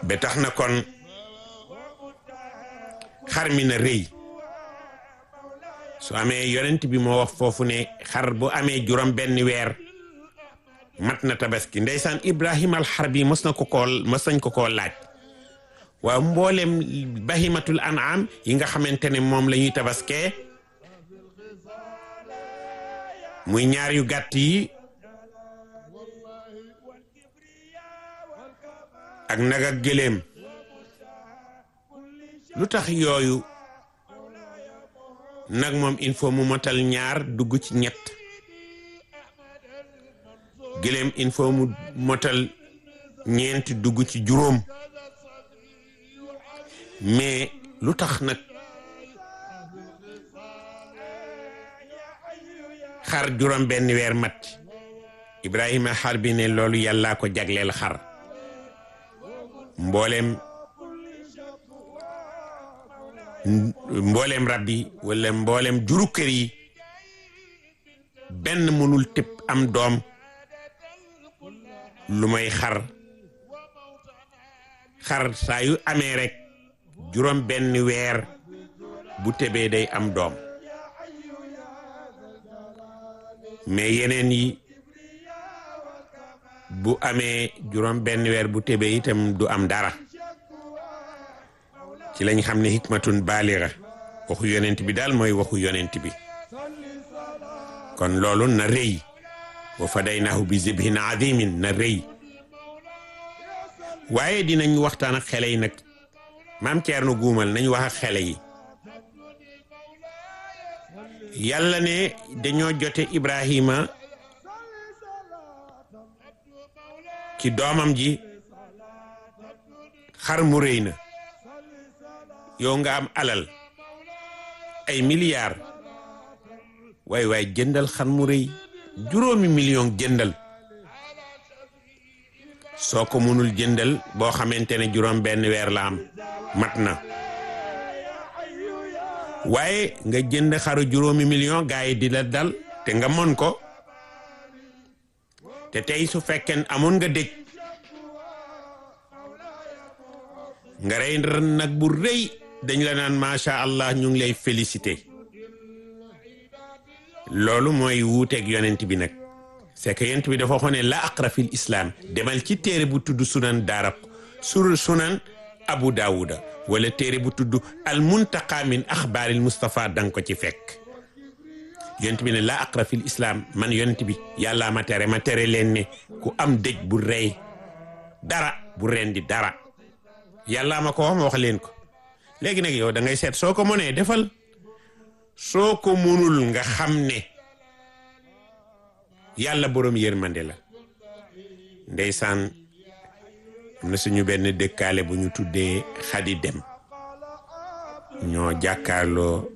ba tax na kon xar mi na rëy su amee yonent bi moo wax foofu ne xar bu amee juróom benn weer mat na tabaski ndeysaan Ibrahima alxarbi mos na ko koo mos nañ ko koo laaj waaw mboolem bahimatul an'am yi nga xamante ne moom la ñuy tabaskee muy ñaar yu gàtt yi ak nag ak gëléem lu tax yooyu nag moom il faut mu motal ñaar dugg ci ñett gëléem il faut mu motal ñeenti dugg ci juróom mais lu tax nag xar juróom benn weer mat Ibrahima xar bi ne loolu yàllaa ko jagleel xar mboolem mboolem rab yi wala mboolem juru kër yi benn mënul tëb am doom lu may xar xar saa yu amee rek juróom benn weer bu tëbee day am doom mais yeneen yi bu amee juróom benn weer bu tëbee itam du am dara ci lañ xam ne hikmatun baaliga waxu yonent bi daal mooy waxu yonent bi kon loolu na rëy wa fadaynaahu bi zibhin azimin na rëy waaye dinañ waxtaan ak xele yi nag maam Thierno guumal nañ wax ak xele yi yàlla ne dañoo jote Ibrahima ci doomam ji xar mu rëy na yow nga am alal ay milliards waay waay jëndal xar mu rëy juróomi million jëndal soo ko mënul jëndal boo xamante ne juróom benn weer la am mat na waaye nga jënd xaru juróomi million gaa yi di la dal te nga mën ko te tey su fekkee amoon nga dëj nga rey nag bu rëy dañ la naan macha allah ñu ngi lay félicité loolu mooy wuuteeg yonent bi nag c'est que yonent bi dafa waxoon ne la aqra fil islam demal ci téere bu tudd sunan daaraq sur sunan abu daawuda wala téere bu tudd al muntaqa min axbaaril Mustafa danga ko ci fekk yonent bi ne la aqra fil islam man yonent bi yàllaa ma tere ma tere leen ne ku am dëj bu rey dara bu rendi dara yàllaa ma ko wax ma wax leen ko léegi nag yow da ngay seet soo ko mënee defal soo ko mënul nga xam ne yàlla boroom yërmande la ndeysaan am na suñu benn dëkkaale bu ñu tuddee xadi dem ñoo jàkkaarloo